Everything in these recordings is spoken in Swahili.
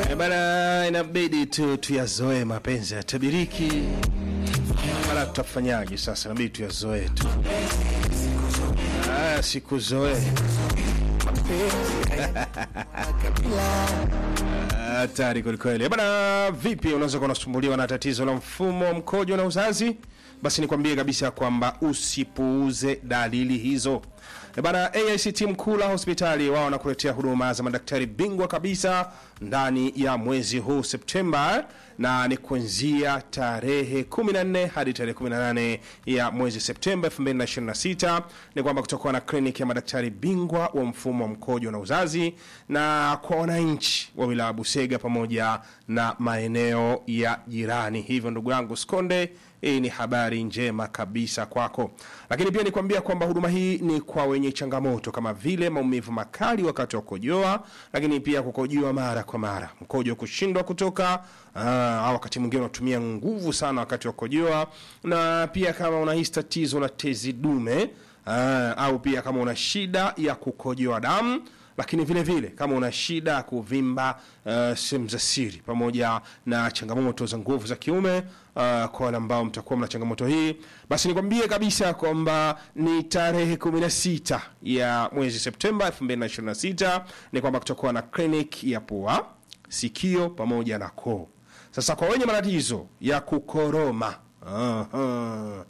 Eh, Bana, inabidi tu tuyazoe mapenzi ya tabiriki. Bana, tutafanyaje sasa? Inabidi tuyazoe tu. Ah, sikuzoe hatari kwelikweli. Bana, vipi, unaweza kuwa unasumbuliwa na tatizo la mfumo wa mkojo na uzazi? Basi nikwambie kabisa kwamba usipuuze dalili hizo. E bana, AICT Mkula hospitali wao wanakuletea huduma za madaktari bingwa kabisa ndani ya mwezi huu Septemba, na ni kuanzia tarehe 14 hadi tarehe 18 ya mwezi Septemba 2026. Ni kwamba kutakuwa na kliniki ya madaktari bingwa wa mfumo wa mkojo na uzazi, na kwa wananchi wa wilaya Busega pamoja na maeneo ya jirani. Hivyo ndugu yangu Skonde, hii ni habari njema kabisa kwako, lakini pia nikwambia kwamba huduma hii ni kwa wenye changamoto kama vile maumivu makali wakati wa kukojoa, lakini pia kukojoa mara kwa mara, mkojo kushindwa kutoka, aa, au wakati mwingine unatumia nguvu sana wakati wa kukojoa, na pia kama unahisi tatizo la tezi dume aa, au pia kama una shida ya kukojoa damu lakini vile vile kama una shida ya kuvimba uh, sehemu za siri pamoja na changamoto za nguvu za kiume uh, kwa wale ambao mtakuwa mna changamoto hii, basi nikwambie kabisa kwamba ni tarehe 16 ya mwezi Septemba 2026 ni kwamba kutakuwa na clinic ya pua, sikio pamoja na koo. Sasa kwa wenye matatizo ya kukoroma uh,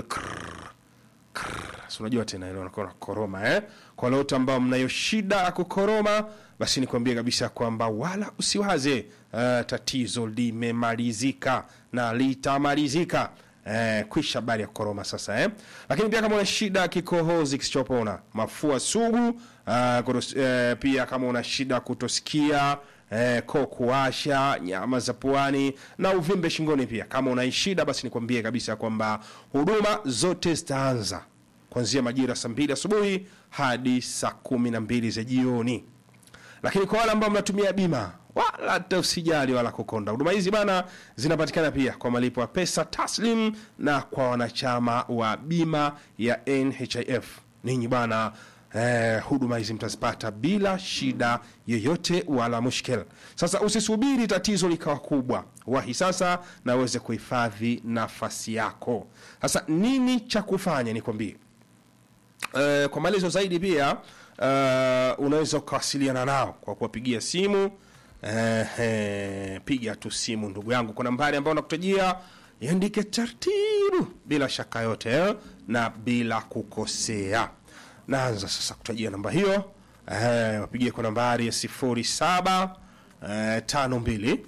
Si unajua tena ile unakuwa na koroma eh? Kwa wale wote ambao mnayo shida ya kukoroma, basi nikwambie kabisa kwamba wala usiwaze, uh, tatizo limemalizika na litamalizika. Eh, kwisha habari ya koroma sasa eh? Lakini pia kama una shida ya kikohozi kisichopona, mafua sugu, uh, kutos, eh, pia kama una shida ya kutosikia eh, koo kuwasha, nyama za puani na uvimbe shingoni, pia kama una shida basi nikwambie kabisa kwamba huduma zote zitaanza kuanzia majira saa mbili asubuhi hadi saa kumi na mbili za jioni. Lakini kwa wale ambao mnatumia bima, wala hata usijali wala kukonda. Huduma hizi bana zinapatikana pia kwa malipo ya pesa taslim na kwa wanachama wa bima ya NHIF. Ninyi bana Eh, huduma hizi mtazipata bila shida yoyote wala mushkil. Sasa usisubiri tatizo likawa kubwa, wahi sasa na uweze kuhifadhi nafasi yako. Sasa nini cha kufanya? Nikwambie. Eh, kwa maelezo zaidi pia eh, unaweza ukawasiliana nao kwa kuwapigia simu. Eh, eh, piga tu simu ndugu yangu kwa nambari ambayo nakutajia, iandike taratibu bila shaka yote eh, na bila kukosea. Naanza sasa kutajia namba hiyo eh, wapigie kwa nambari ya sifuri saba eh, tano mbili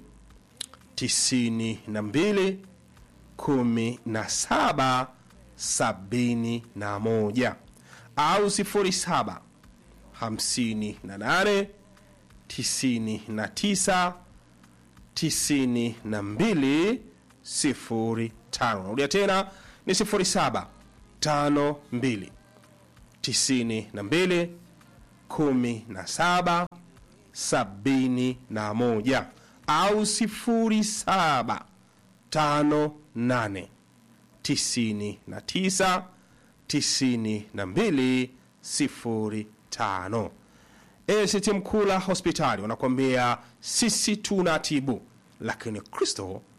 tisini na mbili kumi na saba sabini na moja au sifuri saba hamsini na nane tisini na tisa tisini na mbili sifuri tano. Narudia tena ni sifuri saba tano mbili tisini na mbili kumi na saba sabini na moja au sifuri saba tano nane tisini na tisa tisini na mbili sifuri tano. ACT Mkula hospitali wanakuambia sisi tunatibu, lakini Kristo